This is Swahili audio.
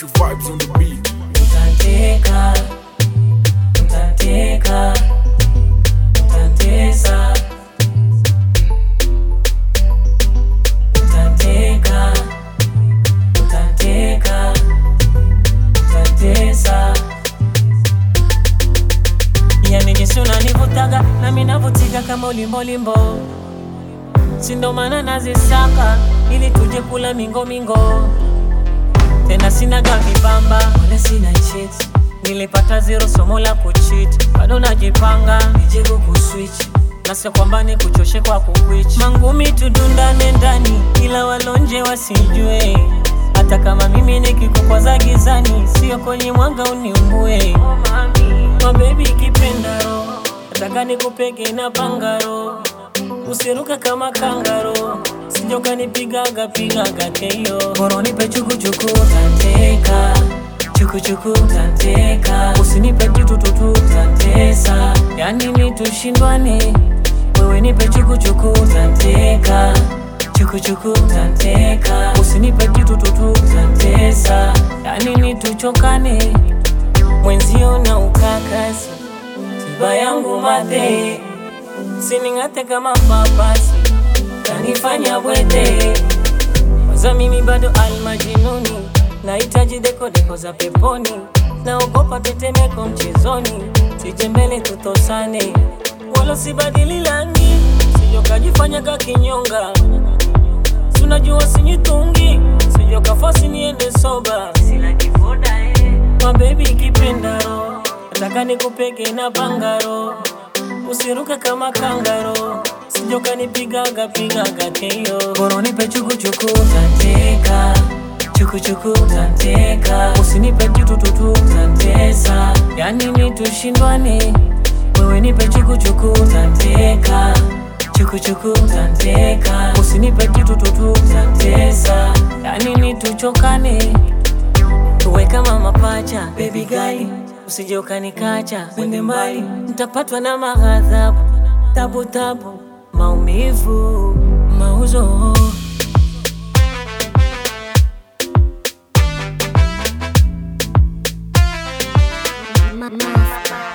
Special vibes on the beat. Utateka, utateka, utatesa. Utateka, utateka, utatesa. Yani jinsi unanivutaga nami navutika kama ulimbolimbo, si ndo maana nazisaka ili tuje kula mingo mingo tena sinaga vibamba wala sina cheat nilipata zero somo la kucheat bado najipanga nije kukuswitch na sio kwamba ni kuchoshe kwa kukwich mangumi tudundane ndani ila walonje wasijue hata kama mimi nikikukwaza gizani sio kwenye mwanga uniumbue mabebi kipenda roho nataka nikupege na bangaro usiruka kama kangaro sijokanipigaga pigaga keyo boronipe chukuchuku tanteka chukuchuku tanteka usinipe tutututu tantesa yani ni tushindwane wewe nipe chukuchuku tanteka chukuchuku tanteka usinipe tutututu tantesa yani ni tuchokane mwenzio na ukakasi tiba yangu madhe sining'ate kama papasi kanifanya bwete waza mimi bado almajinuni nahitaji dekodeko za peponi naogopa tetemeko mchezoni sije mbele tutosane wala sibadili langi sijokajifanya kakinyonga sunajua sinyitungi sijokafasi niende soba mabebi kipenda ro nataka nikupege na bangaro usiruke kama kangaro sijokanipigaga pigaga keyo boronipe chukuchuku tanteka chukuchuku tanteka usinipe tutututu tantesa yani ni tushindwane wewe nipe chukuchuku tanteka chukuchuku tanteka usinipe tutututu tantesa yani ni tuchokane tuwe kama mapacha baby gali usije ukanikacha wende mbali nitapatwa na maghadhabu tabu tabu maumivu mauzo Ma- Master.